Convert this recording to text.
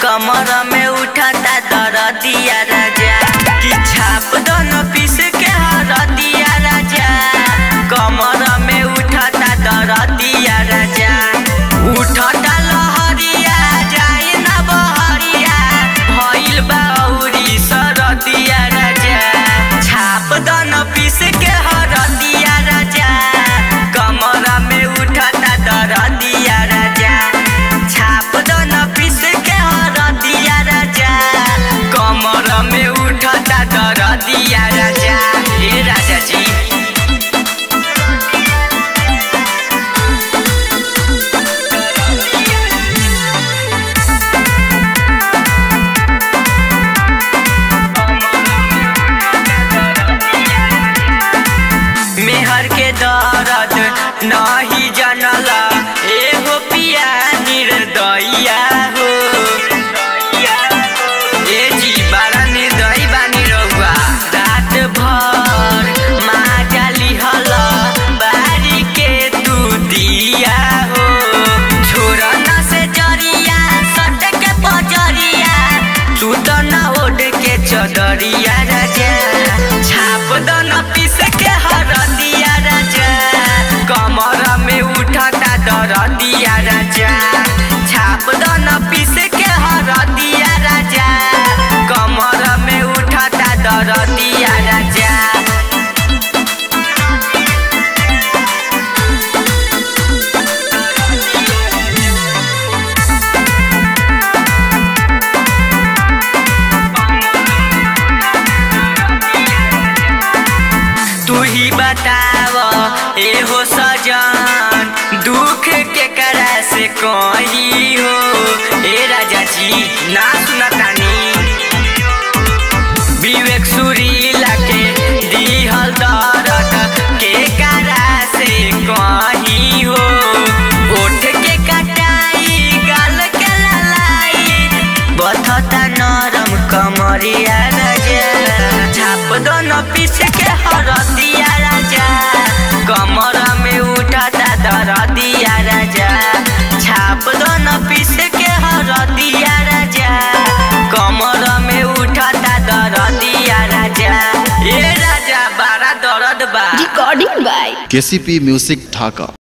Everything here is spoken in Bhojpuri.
कमर में उठता दरदिया राजा कि छाप दोनों पीस के हरदिया राजा कमर में उठता दरदिया राजा उठता लहरिया जाए ना बहरिया भइल बा औरी सरदिया राजा छाप दोनों पीस के हरदिया राजा कमर में उठता दरदिया राजा छाप दोनों पीस के हरदिया राजा कमर में उठता दरदिया राजा हे राजा जी मेहर के दर्द नहीं जनला एगो पिया निर्दया हो ए जी बारा निर्दयी बानी रहुआ रात भर माजा लिहल बारी के तू दिया हो छोरा न से जरिया सट के पजरिया तू तो न ओढ़ के चदरिया राजा छाप दो न पीस के हरदिया राजा कमर में उठता दरदिया राजा छाप दो न पीस के हरदिया राजा कमर में उठता दरदिया राजा तू ही बताव एहो सजन दुख के करा से कही हो ए राजा जी ना सुनतानी विवेक सुरीला के दिहल दर्द के करा से कही हो ओठ के कटाई गाल के ललाई बथता नरम कमरिया राजा छाप दोनों पीस के हरदिया राजा कमर में उठता दरदिया राजा छाप दोनों पीस के हरदिया राजा कमर में उठता दरदिया राजा ए राजा बड़ा दर्द बा Recording by KCP music Dhaka